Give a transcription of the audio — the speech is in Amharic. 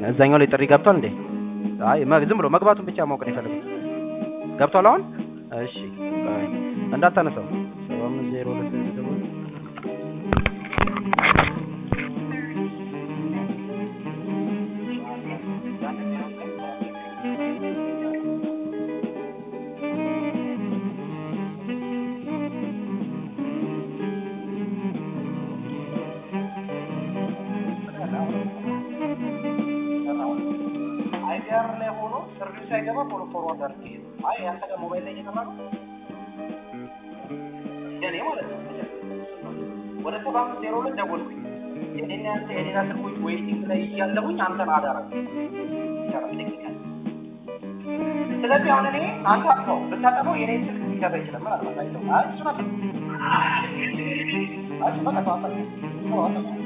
እዛኛው ላይ ጥሪ ገብቷል እንዴ? አይ መ- ዝም ብሎ መግባቱን ብቻ ማወቅ ነው የፈለጉት። ገብቷል አሁን? እሺ ቆይ እንዳታነሳው። ሰባ አምስት ዜሮ ሁለት ላይ ደውል። አይዲአር ላይ ሆኖ ሰርቪስ ሳይገባ ፎሎ ፎርዋርድ አድርጌ አይ ያንተ ጋር ሞባይል ላይ እየሰራ ነው የኔ ማለት ነው ወደ ሰባ አምስት ዜሮ ሁለት ደወልኩኝ የኔና ያንተ የሌላ ስልኮች ዌይቲንግ ላይ እያለሁኝ አንተን አዳረግ ይሰራል ቴክኒካል ስለዚህ አሁን እኔ አንተ አጥፋው ብታጠፋው የኔ ስልክ ሊገባ ይችላል ምን አልባት አይተው አይ እሱን አጥፋው አይ በቃ ተዋጣ ተዋጣ